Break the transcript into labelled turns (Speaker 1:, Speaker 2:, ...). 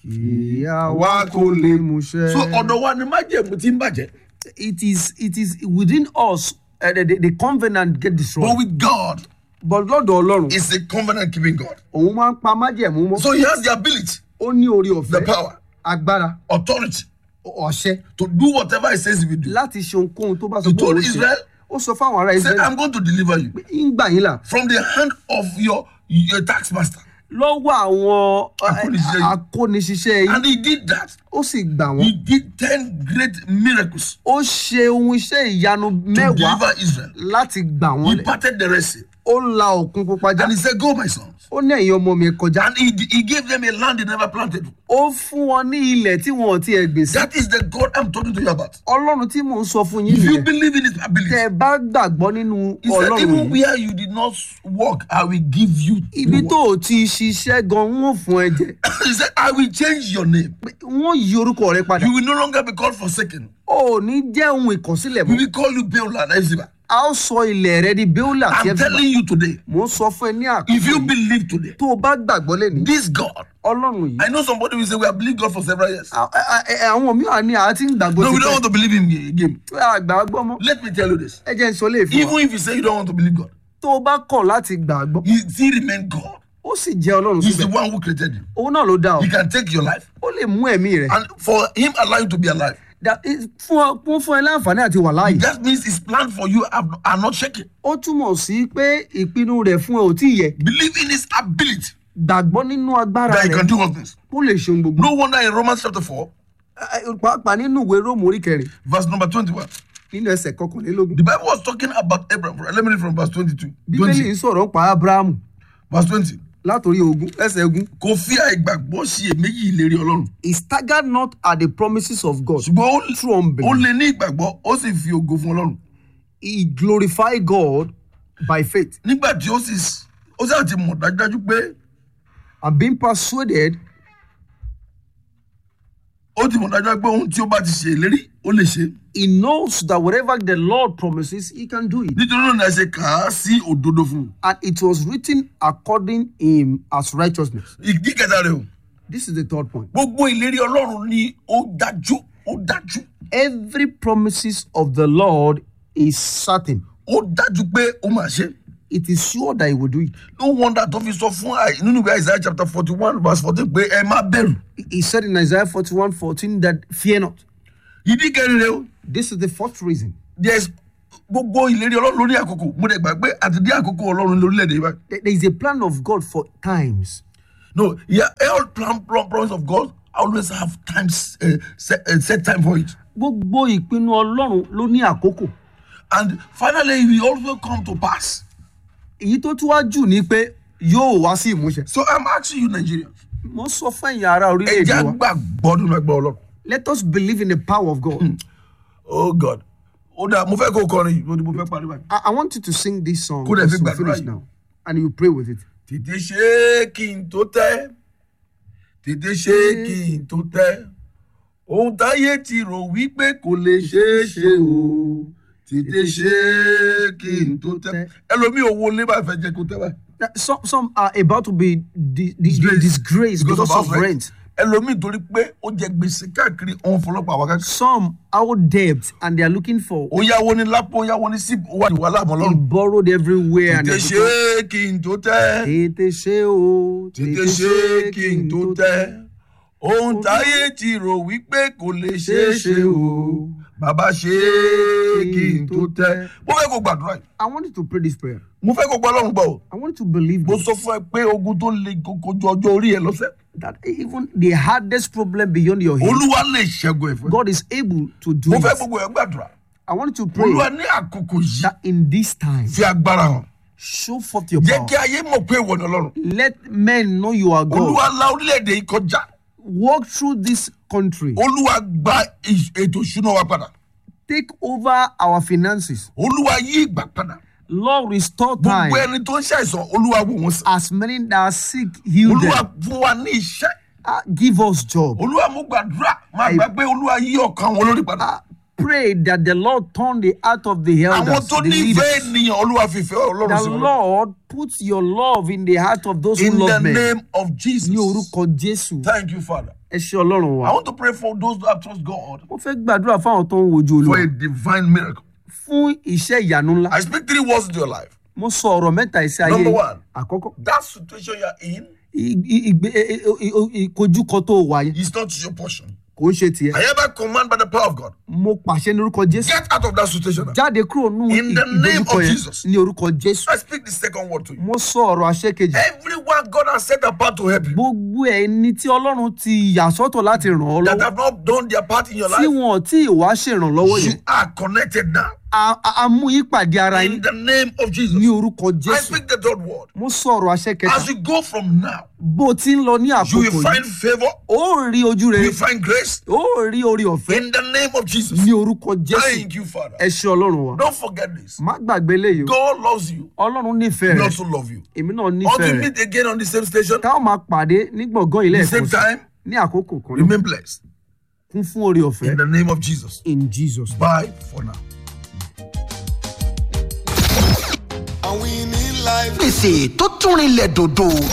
Speaker 1: kí àwa kò lè múṣẹ.
Speaker 2: so ọ̀dọ̀ wa ni májẹ̀mú ti ń bàjẹ́
Speaker 1: it is it is within us uh, the, the, the covenant get
Speaker 2: but
Speaker 1: destroyed.
Speaker 2: with God
Speaker 1: but lọ́dọ̀ ọlọ́run
Speaker 2: is a covenant keeping God
Speaker 1: òun máa ń pa májẹ̀mú mọ́.
Speaker 2: so he has the ability
Speaker 1: ó ní orí
Speaker 2: the
Speaker 1: ọ̀fẹ́
Speaker 2: power
Speaker 1: agbára
Speaker 2: authority
Speaker 1: ọ̀ṣẹ́
Speaker 2: to do whatever he says he will do
Speaker 1: láti ṣe ohunkóhun tó bá sọ
Speaker 2: He
Speaker 1: pé
Speaker 2: told
Speaker 1: òun ṣe.
Speaker 2: Israel,
Speaker 1: ó sọ fáwọn ará
Speaker 2: he said
Speaker 1: israẹli
Speaker 2: I'm going to deliver you
Speaker 1: ń gbà yín là
Speaker 2: from the hand of your your tax master
Speaker 1: lọ́wọ́ àwọn uh,
Speaker 2: Akóniṣiṣẹ́ yìí.
Speaker 1: akóniṣiṣẹ́ yìí
Speaker 2: and he did that
Speaker 1: ó sì gbà
Speaker 2: he
Speaker 1: wọ́n
Speaker 2: did ten great miracles
Speaker 1: ó ṣe ohun iṣẹ́ ìyanu
Speaker 2: to
Speaker 1: mẹ́wàá
Speaker 2: deliver Israel
Speaker 1: láti gbà wọ́n
Speaker 2: he
Speaker 1: lẹ̀
Speaker 2: parted the Red Sea
Speaker 1: ó la òkun pupa já
Speaker 2: and he said go my sons
Speaker 1: ó ní ẹ̀yin ọmọ mi ẹ kọjá
Speaker 2: and he he gave them a land they never planted
Speaker 1: ó fún wọn ní ilẹ̀ tí wọn ò tiẹ̀ gbìn sí
Speaker 2: that is the God I'm talking to you about
Speaker 1: ọlọ́run tí mò ń sọ fún yín
Speaker 2: if you
Speaker 1: nìyẹn
Speaker 2: believe in his ability
Speaker 1: tẹ́ ẹ bá gbàgbọ́ nínú
Speaker 2: he said
Speaker 1: ọlọ́run
Speaker 2: even
Speaker 1: yìí
Speaker 2: where you did not work I will give you
Speaker 1: ibi
Speaker 2: reward.
Speaker 1: tó o ti ṣiṣẹ́ gan wọ́n fún ẹ jẹ
Speaker 2: he said I will change your name
Speaker 1: wọ́n yí orúkọ rẹ padà
Speaker 2: you will no longer be called forsaken
Speaker 1: o ò ní jẹ́ ohun ìkọ̀sílẹ̀
Speaker 2: we
Speaker 1: mọ́
Speaker 2: will call you Beulah and Ezra
Speaker 1: a ó sọ ilẹ̀ rẹ di bíólà tí ẹ
Speaker 2: I'm
Speaker 1: fi
Speaker 2: telling you today
Speaker 1: mò ń sọ fún ẹ ní
Speaker 2: if
Speaker 1: àkókò
Speaker 2: you
Speaker 1: yìí
Speaker 2: believe today
Speaker 1: tó o bá gbàgbọ́ lẹ́ni
Speaker 2: this God
Speaker 1: ọlọ́run yìí
Speaker 2: I know somebody will say we have believed God for several years
Speaker 1: a- a- a- àwọn mìíràn ní àá ti ń gbàgbọ́
Speaker 2: no we
Speaker 1: ti
Speaker 2: don't want to believe him again
Speaker 1: pẹ́ àgbàgbọ́ mọ́
Speaker 2: let me tell you this
Speaker 1: ẹ jẹ́ ń sọ lè fún wa
Speaker 2: even if you say you don't want to believe God
Speaker 1: tó o bá kọ̀ láti gbàgbọ́
Speaker 2: he still remain God
Speaker 1: ó sì jẹ́ ọlọ́run
Speaker 2: he's the
Speaker 1: síbẹ̀
Speaker 2: one who created you
Speaker 1: òun náà ló dá ọ
Speaker 2: he can take your life
Speaker 1: ó lè mú ẹ̀mí rẹ
Speaker 2: and for him allow you to be alive
Speaker 1: That is- fún ọ fún fún ẹ láǹfààní àti wà láàyè
Speaker 2: that means his plan for you are, are not shaking
Speaker 1: ó túmọ̀ sí pé ìpinnu rẹ̀ fún ẹ ò tí ì yẹ
Speaker 2: believe in his ability
Speaker 1: gbàgbọ́ nínú agbára
Speaker 2: that he
Speaker 1: rẹ̀
Speaker 2: can do all things
Speaker 1: ó lè ṣe ohun gbogbo
Speaker 2: no wonder in Romans chapter 4
Speaker 1: Ẹ- ẹ, pàápàá nínú ìwé róòmù orí kẹrin
Speaker 2: verse number 21
Speaker 1: nínú ẹsẹ̀ kọkànlélógún
Speaker 2: the Bible was talking about Abraham let me read from verse 22
Speaker 1: bíbélì
Speaker 2: 20
Speaker 1: ń sọ̀rọ̀ nípa abrahamu
Speaker 2: verse 20
Speaker 1: látòrí ogun ẹsẹ̀ ogun
Speaker 2: kò fi àìgbàgbọ́ sí èméjì ìlérí ọlọ́run
Speaker 1: he staggered not at the promises of God
Speaker 2: ṣùgbọ́n ó-
Speaker 1: through unbelief.
Speaker 2: ó lè ní ìgbàgbọ́ ó sì fi ògo fún ọlọ́run
Speaker 1: he glorified God by faith
Speaker 2: nígbà tí ó sì ó sì àti mọ̀ dájúdájú pé
Speaker 1: and being persuaded
Speaker 2: ó ti mọ̀ dájúdájú pé ohun tí ó bá ti ṣe ìlérí ó lè ṣe
Speaker 1: he knows that whatever the Lord promises he can do it
Speaker 2: nítorí náà ni a ṣe kà á sí òdodo fún un
Speaker 1: and it was written according him as righteousness
Speaker 2: ìdí kẹta rẹ o
Speaker 1: this is the third point
Speaker 2: gbogbo ìlérí ọlọ́run ni ó dájú ó dájú
Speaker 1: every promises of the Lord is certain
Speaker 2: ó dájú pé ó máa ṣe
Speaker 1: it is sure that he will do it
Speaker 2: no wonder tó fi sọ fún àì nínú ìwé Isaiah chapter forty one verse fourteen pé ẹ má bẹ̀rù
Speaker 1: He- he said in Isaiah 41 14 that fear not
Speaker 2: ìdí kẹrin rẹ o
Speaker 1: this is the fourth reason
Speaker 2: there is gbogbo ìlérí ọlọ́run lórí àkókò mo dẹ̀ gbà pé àti dé àkókò ọlọ́run lórílẹ̀‐èdè yìí báyìí
Speaker 1: There there is a plan of God for times
Speaker 2: no yeah all plan plan plans of God always have times uh, set, uh, set time for it
Speaker 1: gbogbo ìpinnu ọlọ́run ló ní àkókò
Speaker 2: and finally it will also come to pass
Speaker 1: èyí tó tún wá jù ni pé yóò wá sí ìmúṣẹ
Speaker 2: so I'm asking you Nigerians
Speaker 1: mo sọ fún ẹ̀yin ará
Speaker 2: ẹ
Speaker 1: orílẹ̀-èdè
Speaker 2: jẹ́
Speaker 1: wa
Speaker 2: gbàgbọ́ nínú ẹgbẹ́ ọlọ́run
Speaker 1: let us believe in the power of God
Speaker 2: oh God ó dáa mo fẹ́ kó kọrin yìí mo ní mo fẹ́ parí báyìí.
Speaker 1: I, I want you to sing this song
Speaker 2: Kó dẹ̀ fi
Speaker 1: as we
Speaker 2: gbàdúrà
Speaker 1: finish
Speaker 2: yìí.
Speaker 1: now and you pray with it
Speaker 2: tètè ṣe é kí n tó tẹ́ tètè ṣe é kí n tó tẹ́ ohun táyé ti rò wípé kò lè ṣeé ṣe o tètè ṣe é kí n tó tẹ́ ẹlòmíì owó lé bá fẹ́ jẹ́ kó tẹ́ báyìí.
Speaker 1: Now, some some are about to be di- di-
Speaker 2: Disgraced.
Speaker 1: disgraced
Speaker 2: Because
Speaker 1: because
Speaker 2: of
Speaker 1: of
Speaker 2: house rent.
Speaker 1: rent
Speaker 2: ẹlòmíì torí pé ó jẹ gbèsè káàkiri òun fọlọ́pàá wá káàkiri.
Speaker 1: some owe debt and they are looking for
Speaker 2: ó yáwó ní lápò ó yáwó ní sípò ó wà ní wàhálà àmọ́
Speaker 1: he
Speaker 2: lọ́rùn.
Speaker 1: borrowed everywhere and
Speaker 2: tètè
Speaker 1: they
Speaker 2: ṣe
Speaker 1: become-
Speaker 2: é kí n tó tẹ́.
Speaker 1: tètè ṣe o
Speaker 2: tètè ṣe é kí n tó tẹ́ ohun táyé ti rò wípé kò lè ṣeé ṣe o bàbá ṣe é kí n tó tẹ́. mo fẹ́ kó gbàdúrà yìí
Speaker 1: I want you to pray this prayer
Speaker 2: mo fẹ́ kó gbọ́ ọlọ́run gbọ́ o
Speaker 1: I want you to believe
Speaker 2: mo
Speaker 1: this,
Speaker 2: sọ fún ẹ pé ogun tó le koko ju ọjọ́ orí ẹ lọ́sẹ̀
Speaker 1: that even the hardest problem beyond your head
Speaker 2: olúwa lè ṣẹ́gun ẹ̀ fún ẹ.
Speaker 1: God is able to do
Speaker 2: mo fẹ́
Speaker 1: it
Speaker 2: gbogbo ẹ gbàdúrà
Speaker 1: I want you to pray
Speaker 2: olúwa ní àkókò yìí
Speaker 1: that in this time
Speaker 2: fi agbára hàn
Speaker 1: show forth your
Speaker 2: jẹ́
Speaker 1: power
Speaker 2: kí ayé mọ̀ pé ìwọ ni ọlọ́run
Speaker 1: let men know you are God
Speaker 2: olúwa la orílẹ̀-èdè yìí kọjá
Speaker 1: walk through this country
Speaker 2: olúwa gba ì- ètò ìṣúná wa padà
Speaker 1: take over our finances
Speaker 2: olúwa yí ìgbà padà
Speaker 1: Lord restore
Speaker 2: gbogbo
Speaker 1: time
Speaker 2: ẹni tó ń ṣàìsàn olúwa wò wọ́n sàn.
Speaker 1: as many that are sick heal
Speaker 2: olúwa
Speaker 1: them
Speaker 2: fún wa ní iṣẹ́
Speaker 1: Ah, give us job
Speaker 2: olúwa mú gbàdúrà máa gbà pé olúwa yí ọkàn wọn lórí padà
Speaker 1: Ah, pray that the Lord turn the heart of the
Speaker 2: àwọn
Speaker 1: elders,
Speaker 2: tó
Speaker 1: the
Speaker 2: nífẹ̀ẹ́
Speaker 1: leaders.
Speaker 2: ènìyàn olúwa fìfẹ́ ọlọ́run sí
Speaker 1: The
Speaker 2: wọn.
Speaker 1: Lord put your love in the heart of those who
Speaker 2: in the
Speaker 1: love men.
Speaker 2: name of Jesus.
Speaker 1: Ní orúkọ Jésù,
Speaker 2: Thank you, Father.
Speaker 1: ẹ ṣe Ọlọ́run
Speaker 2: I
Speaker 1: wa.
Speaker 2: want to pray for those who have trust God
Speaker 1: Mo fẹ́ gbàdúrà fáwọn tó ń wojú
Speaker 2: for a
Speaker 1: Olúwa
Speaker 2: divine miracle.
Speaker 1: fún iṣẹ́ ìyanu ńlá.
Speaker 2: I speak three words into your life.
Speaker 1: Mo sọ ọ̀rọ̀ mẹ́ta ìsí ayé
Speaker 2: Number
Speaker 1: yìí.
Speaker 2: one.
Speaker 1: Àkọ́kọ́,
Speaker 2: That situation you are in
Speaker 1: i- i- ìgbé- i- i- i- ìkojúkọ tó wà yẹn
Speaker 2: is not your portion.
Speaker 1: kò ń ṣe tiẹ̀.
Speaker 2: I hereby command by the power of God.
Speaker 1: Mo pàṣẹ ní orúkọ Jésù.
Speaker 2: Get out of that situation. now.
Speaker 1: Jáde kúrò nínú
Speaker 2: In the name
Speaker 1: ìdojúkọ
Speaker 2: of
Speaker 1: yẹn
Speaker 2: Jesus.
Speaker 1: ní orúkọ Jésù.
Speaker 2: I speak the second word to you.
Speaker 1: Mo sọ ọ̀rọ̀ àṣẹ kejì.
Speaker 2: Everyone God has set apart to help you
Speaker 1: Gbogbo ẹni tí Ọlọ́run ti yà sọ́tọ̀ láti ràn ọ́
Speaker 2: that
Speaker 1: lọ́wọ́.
Speaker 2: have not done their part in your
Speaker 1: Tí
Speaker 2: life,
Speaker 1: wọn ò tí ì wá ṣèrànlọ́wọ́
Speaker 2: you
Speaker 1: yẹn.
Speaker 2: are connected now.
Speaker 1: A a- a mú ìpàdé ara
Speaker 2: In
Speaker 1: yín
Speaker 2: the name of Jesus.
Speaker 1: ní orúkọ
Speaker 2: I
Speaker 1: Jésù.
Speaker 2: speak the third word.
Speaker 1: Mo sọ ọ̀rọ̀ àṣẹ kẹta.
Speaker 2: As you go from now,
Speaker 1: Bó o ti ń lọ ní
Speaker 2: you
Speaker 1: àkókò
Speaker 2: will find
Speaker 1: yìí,
Speaker 2: favor,
Speaker 1: ó rí ojú
Speaker 2: you
Speaker 1: rere,
Speaker 2: will find grace.
Speaker 1: ó rí orí ọ̀fẹ́
Speaker 2: In the name of Jesus.
Speaker 1: ní orúkọ Jésù.
Speaker 2: Thank you, Father.
Speaker 1: Ẹ ṣe Ọlọ́run wa.
Speaker 2: Don't forget this.
Speaker 1: Má gbàgbé léyìí o.
Speaker 2: God loves you.
Speaker 1: Ọlọ́run nífẹ̀ẹ́
Speaker 2: He
Speaker 1: rẹ̀.
Speaker 2: also loves you.
Speaker 1: Èmi náà
Speaker 2: Until
Speaker 1: nífẹ̀ẹ́
Speaker 2: we
Speaker 1: rẹ̀.
Speaker 2: meet again on the same station,
Speaker 1: Táwọn máa pàdé ní gbọ̀ngàn ilé
Speaker 2: the
Speaker 1: ẹ̀kọ́
Speaker 2: same
Speaker 1: sí
Speaker 2: time,
Speaker 1: ní àkókò kan náà.
Speaker 2: remain blessed.
Speaker 1: Kún fún orí ọ̀fẹ́.
Speaker 2: In the name of Jesus.
Speaker 1: In Jesus.
Speaker 2: Bye for now.
Speaker 3: And we need life.
Speaker 4: gbèsè tó tún rinlẹ̀ dòdò